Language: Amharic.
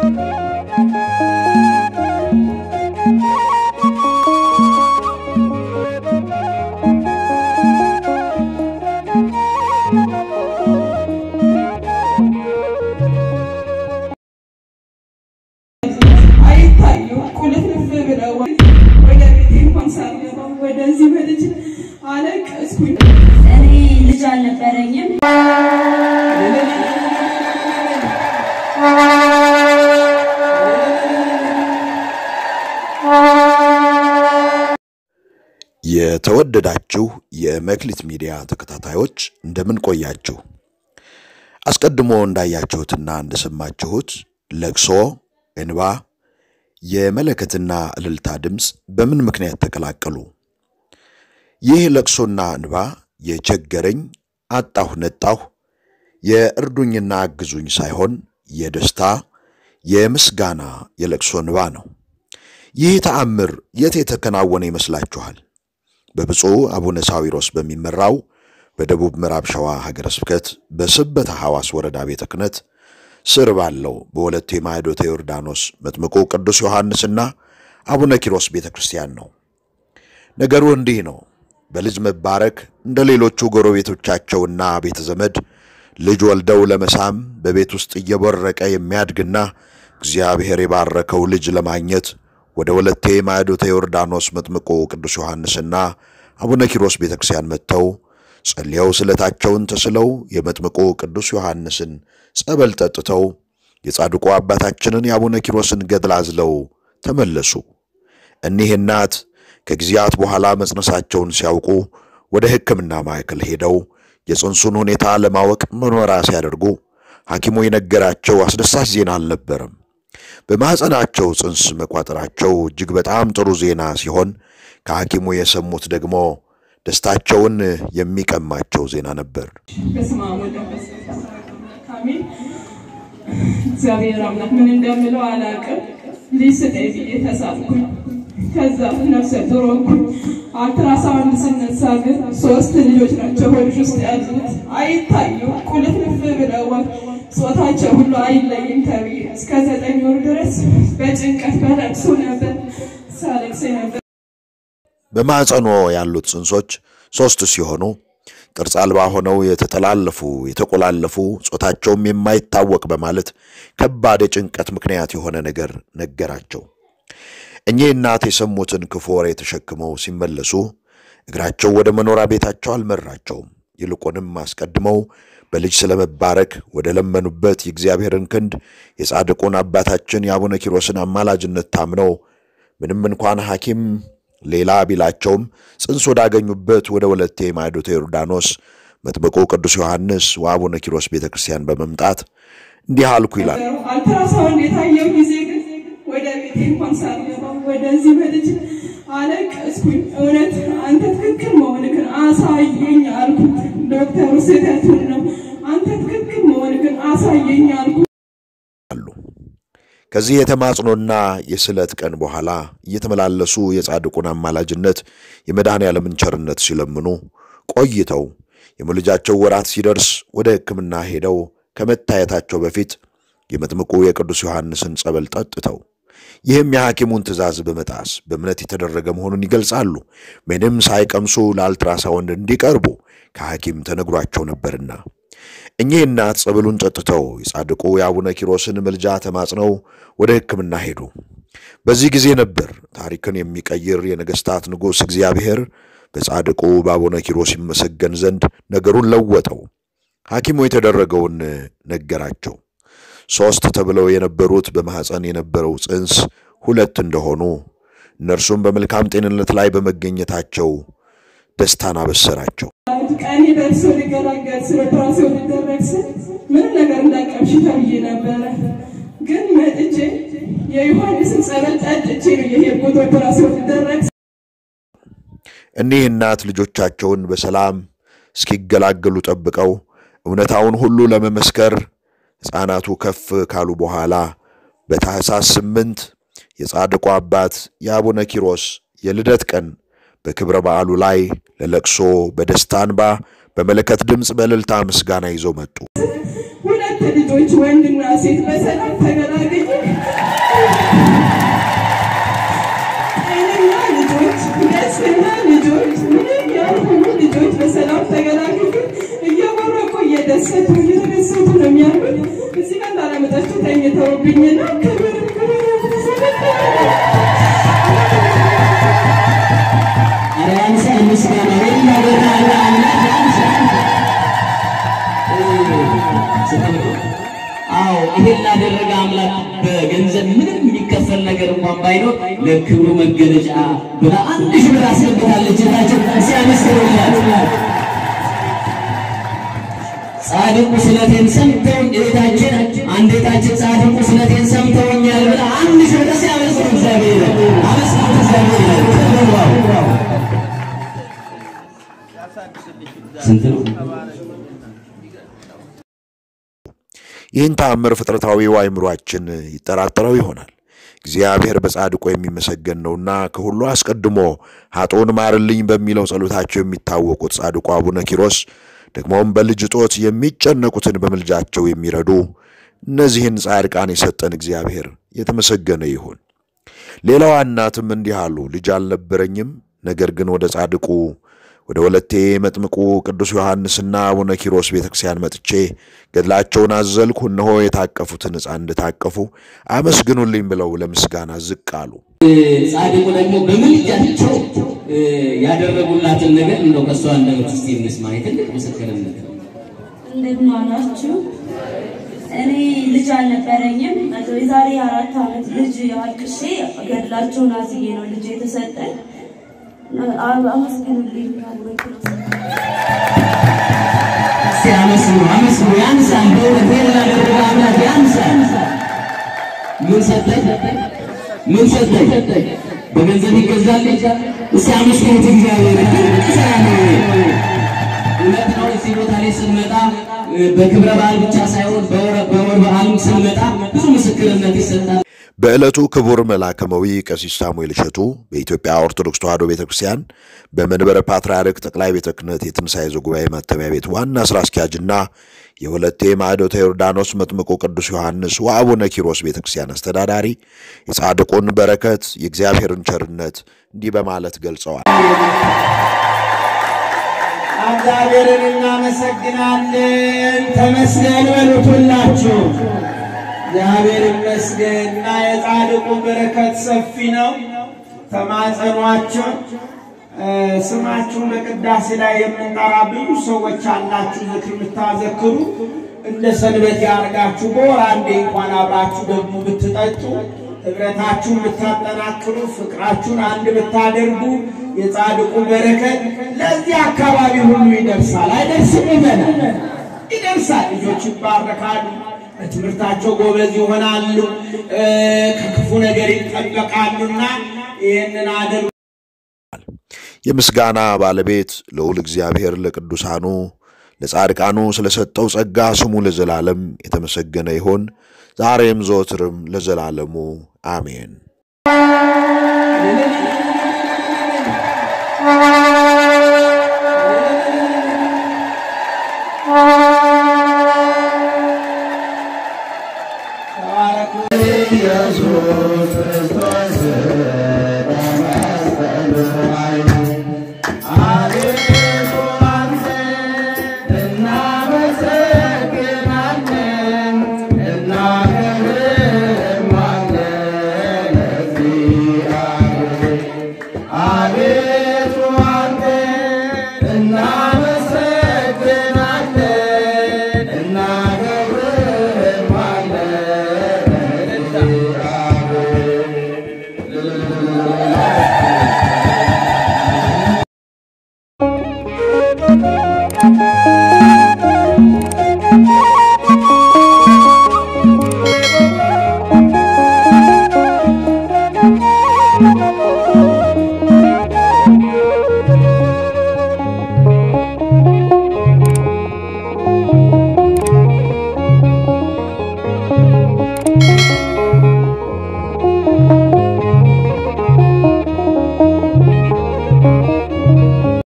አይታዩ ቁልፍልፍ ብለው ወደ ቤቴ እንኳን ሳልገባ ወደዚህ በልጅ አለቀስኩኝ። እኔ ልጅ አልነበረኝም። የተወደዳችሁ የመክሊት ሚዲያ ተከታታዮች እንደምን ቆያችሁ? አስቀድሞ እንዳያችሁትና እንደሰማችሁት ለቅሶ፣ እንባ፣ የመለከትና እልልታ ድምፅ በምን ምክንያት ተቀላቀሉ? ይህ ለቅሶና እንባ የቸገረኝ አጣሁ ነጣሁ የእርዱኝና አግዙኝ ሳይሆን የደስታ የምስጋና የለቅሶ እንባ ነው። ይህ ተአምር የት የተከናወነ ይመስላችኋል? በብፁዕ አቡነ ሳዊሮስ በሚመራው በደቡብ ምዕራብ ሸዋ ሀገረ ስብከት በስበታ ሐዋስ ወረዳ ቤተ ክህነት ስር ባለው በወለቴ ማዕዶተ ዮርዳኖስ መጥምቁ ቅዱስ ዮሐንስና አቡነ ኪሮስ ቤተ ክርስቲያን ነው። ነገሩ እንዲህ ነው። በልጅ መባረክ እንደ ሌሎቹ ጎረቤቶቻቸውና ቤተ ዘመድ ልጅ ወልደው ለመሳም በቤት ውስጥ እየቦረቀ የሚያድግና እግዚአብሔር የባረከው ልጅ ለማግኘት ወደ ወለቴ ማዕዶተ ዮርዳኖስ መጥምቁ ቅዱስ ዮሐንስና አቡነ ኪሮስ ቤተ ክርስቲያን መጥተው ጸልየው ስለታቸውን ተስለው የመጥምቁ ቅዱስ ዮሐንስን ጸበል ጠጥተው የጻድቁ አባታችንን የአቡነ ኪሮስን ገድል አዝለው ተመለሱ። እኒህ እናት ከጊዜያት በኋላ መጽነሳቸውን ሲያውቁ ወደ ሕክምና ማዕከል ሄደው የጽንሱን ሁኔታ ለማወቅ ምርመራ ሲያደርጉ ሐኪሙ የነገራቸው አስደሳች ዜና አልነበረም። በማኅፀናቸው ጽንስ መቋጠራቸው እጅግ በጣም ጥሩ ዜና ሲሆን ከሐኪሙ የሰሙት ደግሞ ደስታቸውን የሚቀማቸው ዜና ነበር። በስመ አብ ወወልድ ወመንፈስ ቅዱስ አሜን። እግዚአብሔር አምላክ ምን እንደምለው አላውቅም። ልጅ ስጠኝ ብዬ ተሳልኩኝ። ከዛ ነፍሰ ጡር ሆንኩኝ። አልትራሳውንድ ስነሳ ግን ሶስት ልጆች ናቸው ሆድሽ ውስጥ ያሉት። አይታዩ ቁልፍልፍ ብለዋል። ጾታቸው ሁሉ አይለይም ተብዬ እስከ ዘጠኝ ወር ድረስ በጭንቀት በለቅሶ ነበር ሳለቅስ ነበር። በማኅፀኖ ያሉት ጽንሶች ሦስት ሲሆኑ ቅርጽ አልባ ሆነው የተጠላለፉ የተቆላለፉ ጾታቸውም የማይታወቅ በማለት ከባድ የጭንቀት ምክንያት የሆነ ነገር ነገራቸው። እኚህ እናት የሰሙትን ክፉ ወሬ ተሸክመው ሲመለሱ እግራቸው ወደ መኖሪያ ቤታቸው አልመራቸውም። ይልቁንም አስቀድመው በልጅ ስለመባረክ ወደ ለመኑበት የእግዚአብሔርን ክንድ የጻድቁን አባታችን የአቡነ ኪሮስን አማላጅነት ታምነው ምንም እንኳን ሐኪም ሌላ ቢላቸውም ጽንስ ወዳገኙበት ወደ ወለቴ ማዕዶተ ዮርዳኖስ መጥምቁ ቅዱስ ዮሐንስ ወአቡነ ኪሮስ ቤተ ክርስቲያን በመምጣት እንዲህ አልኩ ይላል። አልትራሳውንድ የታየው ጊዜ ግን ወደ ቤቴ እንኳን ሳልገባ ወደዚህ በልጅ አለቀስኩኝ። እውነት አንተ ትክክል መሆንክን አሳየኝ አልኩት። ዶክተሩ ስህተቱን ነው፣ አንተ ትክክል መሆንክን አሳየኝ አልኩት። አሉ። ከዚህ የተማጽኖና የስለት ቀን በኋላ እየተመላለሱ የጻድቁን አማላጅነት የመድኃኔ ዓለምን ቸርነት ሲለምኑ ቆይተው የመውለጃቸው ወራት ሲደርስ ወደ ሕክምና ሄደው ከመታየታቸው በፊት የመጥምቁ የቅዱስ ዮሐንስን ጸበል ጠጥተው ይህም የሐኪሙን ትእዛዝ በመጣስ በእምነት የተደረገ መሆኑን ይገልጻሉ። ምንም ሳይቀምሱ ለአልትራሳውንድ እንዲቀርቡ ከሐኪም ተነግሯቸው ነበርና እኚህ እናት ጸበሉን ጠጥተው የጻድቁ የአቡነ ኪሮስን ምልጃ ተማጽነው ወደ ሕክምና ሄዱ። በዚህ ጊዜ ነበር ታሪክን የሚቀይር የነገሥታት ንጉሥ እግዚአብሔር በጻድቁ በአቡነ ኪሮስ ይመሰገን ዘንድ ነገሩን ለወጠው። ሐኪሙ የተደረገውን ነገራቸው። ሦስት ተብለው የነበሩት በማኅፀን የነበረው ጽንስ ሁለት እንደሆኑ እነርሱም በመልካም ጤንነት ላይ በመገኘታቸው ደስታን አበሰራቸው። ቀኔ ደርሶ ሊገላገል ስለ ኦፕራሲዮን ሊደረግ ስል ምንም ነገር እንዳቀምሽ ተብዬ ነበረ። ግን መጥቼ የዮሐንስን ጸበል ጠጥቼ ነው የሄድኩት ኦፕራሲዮን ሊደረግ እኒህ እናት ልጆቻቸውን በሰላም እስኪገላገሉ ጠብቀው እውነታውን ሁሉ ለመመስከር ሕፃናቱ ከፍ ካሉ በኋላ በታኅሳስ ስምንት የጻድቁ አባት የአቡነ ኪሮስ የልደት ቀን በክብረ በዓሉ ላይ ለለቅሶ በደስታ እንባ በመለከት ድምፅ በእልልታ ምስጋና ይዘው መጡ። ሁለት ልጆች ወንድና ሴት በሰላም ተገላግዬ ጤነኛ ልጆች፣ ደስተኛ ልጆች፣ ምንም ያልሆኑ ልጆች በሰላም ተገላግዬ እየቦረቁ እየደሰቱ እየተደሰቱ ነው የሚያሉት። እዚህ ጋር እንዳላመጣችሁ ተኝተውብኝና ክብር ክብር ኧረ ያንሳል ምስጋና ወይም ያበራ አምላክ ያንሳል። አዎ ይሄን ላደረገ አምላክ በገንዘብ ምንም የሚከፈል ነገር እንኳን ባይኖር ለክብሩ መገለጫ ብላ አንድ ሺህ ብር አስገብታለች። እታችን ሲያመስግኑላት ጻድቁ ስለቴን ሰምተው እህታችን አንድ እህታችን ጻድቁ ስለቴን ሰምተውኛል ብላ አንድ ሺህ ብር ሲያመስግኑ እግዚአብሔር አመስግኑ እግዚአብሔር ተበዋው ስንት ነው? ይህን ተአምር ፍጥረታዊው አእምሯችን ይጠራጠረው ይሆናል። እግዚአብሔር በጻድቁ የሚመሰገን ነውና ከሁሉ አስቀድሞ ኃጥኡን ማርልኝ በሚለው ጸሎታቸው የሚታወቁት ጻድቁ አቡነ ኪሮስ ደግሞም በልጅ እጦት የሚጨነቁትን በምልጃቸው የሚረዱ እነዚህን ጻድቃን የሰጠን እግዚአብሔር የተመሰገነ ይሁን። ሌላዋ እናትም እንዲህ አሉ። ልጅ አልነበረኝም፣ ነገር ግን ወደ ጻድቁ ወደ ወለቴ መጥምቁ ቅዱስ ዮሐንስና አቡነ ኪሮስ ቤተ ክርስቲያን መጥቼ ገድላቸውን አዘልኩ። እነሆ የታቀፉትን ሕፃን እንደታቀፉ አመስግኑልኝ ብለው ለምስጋና ዝቅ አሉ። ጻድቁ ደግሞ በምልጃቸው ያደረጉላትን ነገር እንደው ከእሷ አንደበት እስቲ እንስማ። የትልቅ ምስክርነት ነው። እንደምን አላችሁ? እኔ ልጅ አልነበረኝም። የዛሬ አራት ዓመት ልጅ አልቅሼ ገድላቸውን አዝዬ ነው ልጅ የተሰጠኝ። አመስግኑልኝ። እስቲ አመስግኑ፣ አመስግኑ። ያንሳል፣ በእውነት ይሄን ላደረገ አምላክ ያንሳል። ምን ሰጠኝ? ምን ሰጠኝ? በገንዘብ ይገዛል? እስቲ አመስግኑት እግዚአብሔር። ድንቅ ስራ ነው ይሄ። እውነት ነው። እዚህ ቦታ ላይ ስንመጣ በክብረ በዓል ብቻ ሳይሆን በወር በወር በዓልም ስንመጣ ብዙ ምስክርነት ይሰጣል። በዕለቱ ክቡር መልአከመዊ ቀሲስ ሳሙኤል እሸቱ በኢትዮጵያ ኦርቶዶክስ ተዋሕዶ ቤተ ክርስቲያን በመንበረ ፓትርያርክ ጠቅላይ ቤተ ክህነት የትንሣኤ ዘጉባኤ ማተሚያ ቤት ዋና ሥራ አስኪያጅና የወለቴ ማዕዶተ ዮርዳኖስ መጥምቁ ቅዱስ ዮሐንስ ወአቡነ ኪሮስ ቤተ ክርስቲያን አስተዳዳሪ የጻድቁን በረከት የእግዚአብሔርን ቸርነት እንዲህ በማለት ገልጸዋል። እግዚአብሔርን እናመሰግናለን። ተመስገን በሉት ሁላችሁ። እግዚአብሔር ይመስገን እና የጻድቁ በረከት ሰፊ ነው። ተማጸኗቸው። ስማችሁን በቅዳሴ ላይ የምንጠራ ብዙ ሰዎች አላችሁ፣ ዝክር የምታዘክሩ እንደ ሰንበት ያርጋችሁ። በወር አንዴ እንኳን አብራችሁ ደግሞ ብትጠጡ ህብረታችሁን ብታጠናክሩ፣ ፍቅራችሁን አንድ ብታደርጉ የጻድቁ በረከት ለዚህ አካባቢ ሁሉ ይደርሳል። አይደርስም? ይበላል፣ ይደርሳል። ልጆች ይባረካሉ፣ በትምህርታቸው ጎበዝ ይሆናሉ፣ ከክፉ ነገር ይጠበቃሉና ይህንን አድርጉ። የምስጋና ባለቤት ልዑል እግዚአብሔር ለቅዱሳኑ ለጻድቃኑ ስለሰጠው ጸጋ ስሙ ለዘላለም የተመሰገነ ይሁን፣ ዛሬም ዘወትርም ለዘላለሙ አሜን። ተባረኩ።